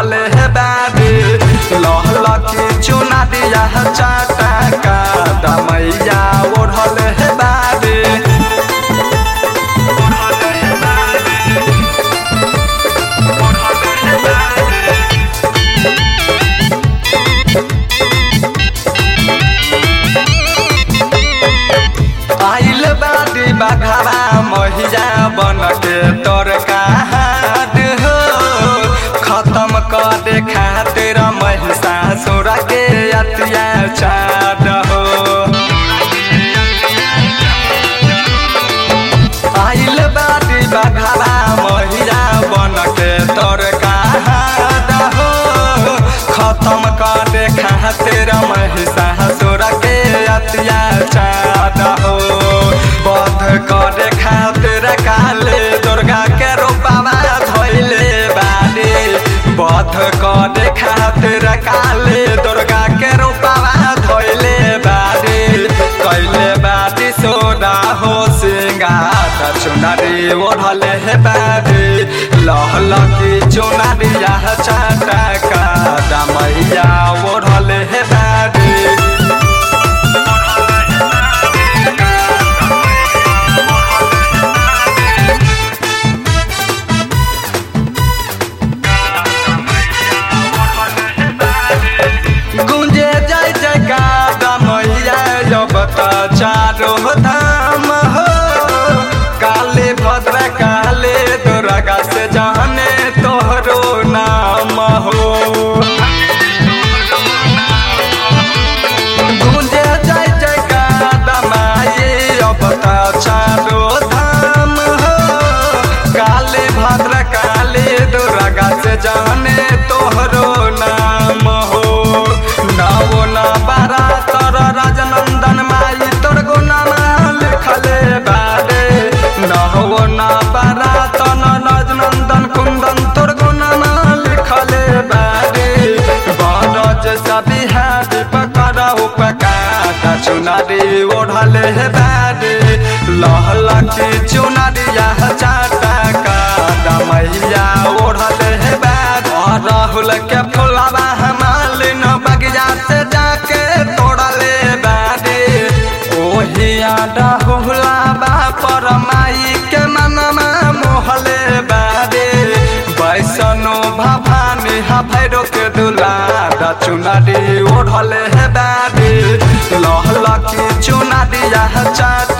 ओढ़ले हे बारे लहला की चुना दिया चाटा का दमैया ओढ़ले हे बारे आइल बादी बाघावा महिया बन के तोर कहाद हो खत्म कर दे खातिर महिषासुर के अत्याचार हो आइल बादी बाघावा महिया बन के तोर कहाद हो खत्म कर दे खातिर महिषासुर के अत्याचार हो बध करे खातिर काले दुर्गा के रूपवा धैले बारे बध करे खातिर काले दुर्गा के रूपवा धैले बारे कैले बाटी सोना हो सिंगार चुनरी ओढ़ले हे बारे लहल की चुनरिया चाटा का दमैया ओढ़ले हे बारे गुंजे जय जयकार मैया जब त चारो धाम हो काले भद्र काले दुर्गा से जाने तोहरो नाम हो गुंजे जय जयकार माई अब त चारो धाम हो काले भद्र काले दुर्गा से जाने तोहरो नाम हो नवो न बारा तर राजनंदन माई तोर गुनामा लिखले बारे नवो न बारा तन राजनंदन कुंदन तोर गुनामा लिखले बारे बरज सभी हाथ पकड़ उपकार चुनारी ओढ़ले हे बारे लहला की चुनारिया चाटा का दमैया ओढ़ले हे बारे राहुल के फुलावा हमालिन बगिया से जाके तोड़ले बारे ओहिया राहुलाबा पर माई के मनमा मोहले बारे बैसनो भवानी हा भैरो के दुलारा चुनारी ओढ़ले हे बारे लहला की चुनारिया चाट